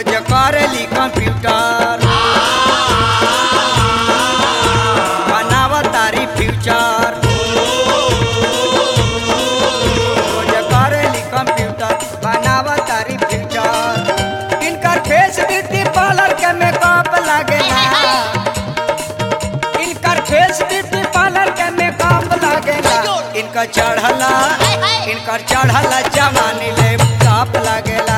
रोज करेली कंप्यूटर बनाव तारी फ्यूचर रोज करेली कंप्यूटर बनाव तारी फ्यूचर इनकर फेस ब्यूटी पार्लर के मेकअप लागेला इनकर फेस ब्यूटी पार्लर के मेकअप लागेला इनकर चढ़ला इनकर चढ़ला जवानी ले टॉप लागेला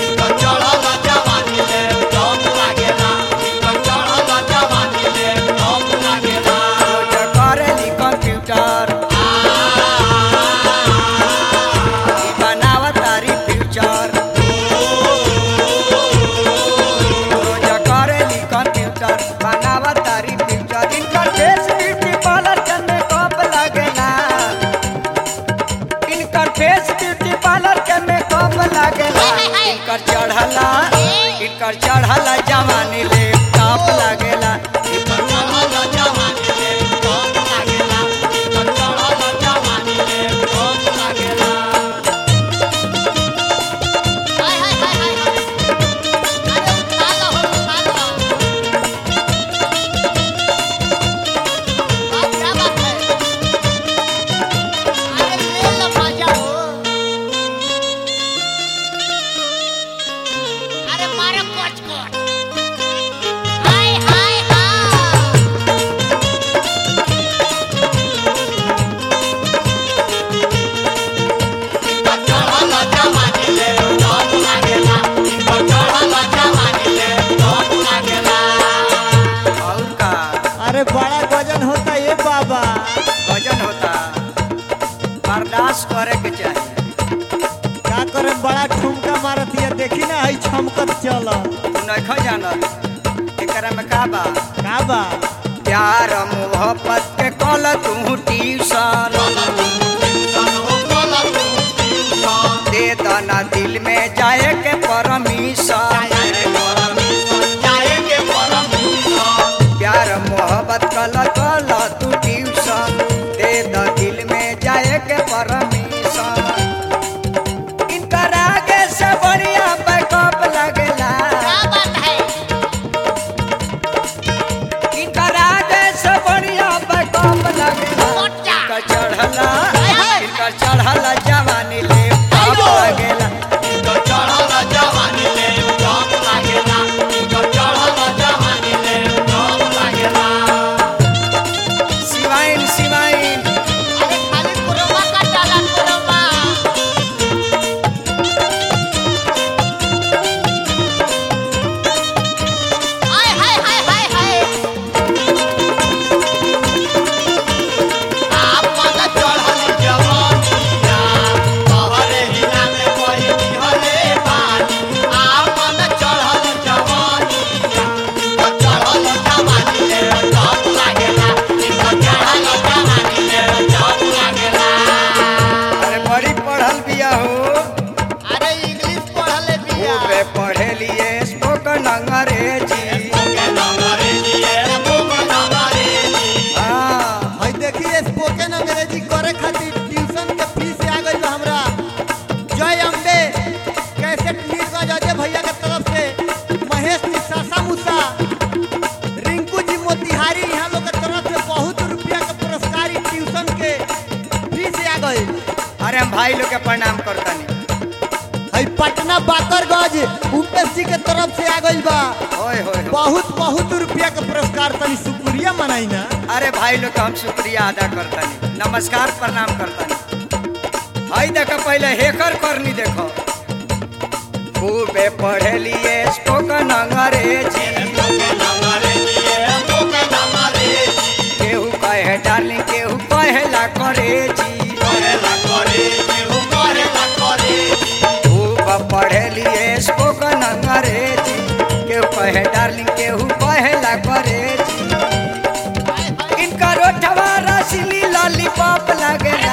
रोज करेली कंप्यूटर ई बनाव तारी फ्यूचर रोज करेली कंप्यूटर बनाव तारी फ्यूचर इनकर फेस ब्यूटी पार्लर के मेकअप लागेला इनकर फेस ब्यूटी पार्लर के मेकअप लागेला इनकर चढ़ला इनकर चढ़ला जवानी ले टॉप लागेला हाय हाय हाय हाय हाय अरे उठा लो उठा लो बात क्या बात है अरे ले लो मजा हो अरे मारो कोच कोच हाय हाय हाय और का अरे बड़ा गजन होता ये बाबा वजन होता बर्दाश्त करे के चाहिए का करे बड़ा ठुमका मारत ये देखी ना हई छमकत चल तू नहीं जानल एकरा में का बा का बा प्यार मोहब्बत के कल तू ट्यूशन दे दना दिल में जाए के परमिशन प्यार मोहब्बत कल कल तू ट्यूशन दे द दिल में जाए के परमिशन इनकर आगे से बढ़िया बैकअप लगेला क्या बात है इनकर आगे से बढ़िया बैकअप लगेला मोटा। इनकर चढ़ला हाय, हाय। इनकर चढ़ला जवानी ले टॉप लगेला सिवाइन सिवाइन अरे खाली कुरमा का डाला कुरमा हाय हाय हाय हाय हाय आप मत चढ़ल आप मत चढ़ल जवानी चढ़ल जवानी ले टॉप लागेला चढ़ल जवानी ले टॉप लागेला अरे बड़ी पढ़ल बिया हो अरे इंग्लिश पढ़ले बिया खूबे पढ़े लिए स्पोकन अंग्रेजी हाँ हई देखी स्पोकन अंग्रेजी करे खातिर ट्यूशन के फीस आ गई बा हमरा जय अम्बे कैसेट नीरज अजय भैया के तरफ से महेश निशासा मूसा रिंकू जी मोतिहारी यहाँ लोग के तरफ से बहुत रुपया के पुरस्कार ई ट्यूशन के फीस आ गई अरे हम भाई लोग के प्रणाम करतानी हई पटना बाकरगंज उपेश जी के तरफ से आ गई बा होय होय होय। बहुत बहुत रुपया के पुरस्कार तनी शुक्रिया मनाई ना अरे भाई लोग के हम शुक्रिया अदा करतानी नमस्कार प्रणाम करतानी भाई देखो पहले हेकर करनी देखो खूबे पढ़े लिए स्पोकन अंग्रेजी केहू कहे डार्लिंग केहू कहेला करेजी खूब पढ़े लिए स्पोकन अंग्रेजी केहू कहे डार्लिंग केहू कहेला करेजी इनका रोठवा रसली लॉलीपॉप लगेला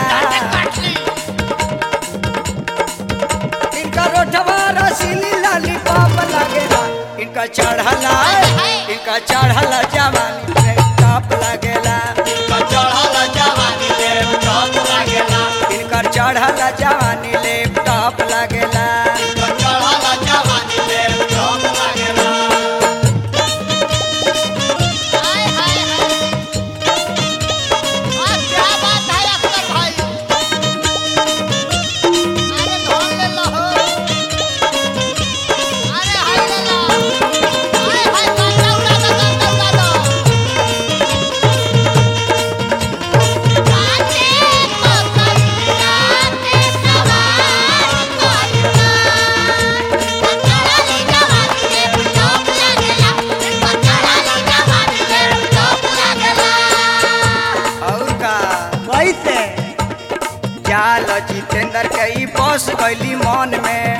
इनका रोठवा रसली लॉलीपॉप लगेला इनका चढ़ला इनका चढ़ला जवानी पे टॉप लगेला इनकर चढ़ला जवानी लैपटॉप लगेला गईली मन में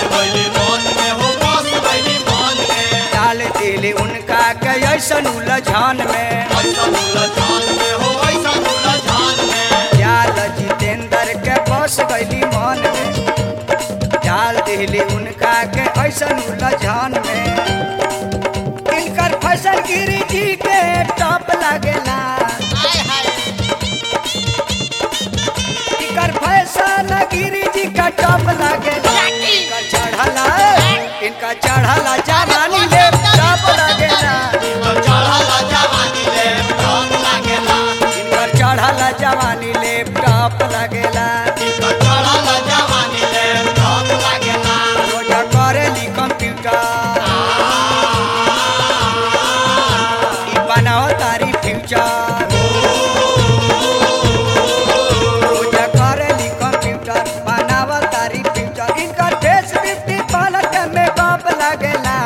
डाल दिली उनका के ऐसन उलझन में जाल जितेंद्र के बस गईली मन में डाल दिली उनका के ऐसन उलझन में इनकर फसल गिरी जी के टॉप लगेला इनकर फैशन गिरी जी का टॉप लगेला इनका चढ़ला इनका चढ़ला जवानी ले टॉप लगेला इनकर चढ़ला जवानी ले टॉप लगेला रोजा करेली कंप्यूटर ई बनाओ तारी फ्यूचर रोजा करेली कंप्यूटर बनाओ तारी फ्यूचर इनकर फेस ब्यूटी पार्लर के मेकअप लगेला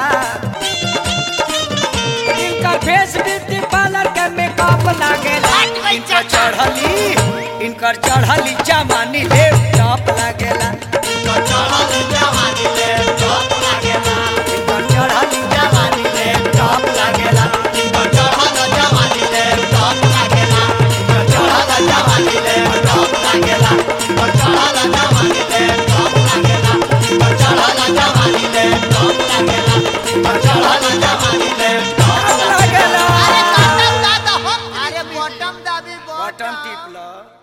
इनकर फेस ब्यूटी पार्लर के मेकअप लगेला इनकर चढ़ली इनकर चढ़ली जवानी ले टॉप लगेला इनकर चढ़ली जवानी ले टॉप लगेला इनकर चढ़ली जवानी ले टॉप लगेला इनकर चढ़ला जवानी ले टॉप लगेला इनकर चढ़ला जवानी ले टॉप लगेला इनकर चढ़ला जवानी ले टॉप लगेला इनकर चढ़ला जवानी ले टॉप लगेला इनकर चढ़ला जवानी ले टॉप लगेला अरे काटा उड़ा दो हो अरे बॉटम दाबी बटन टिप लो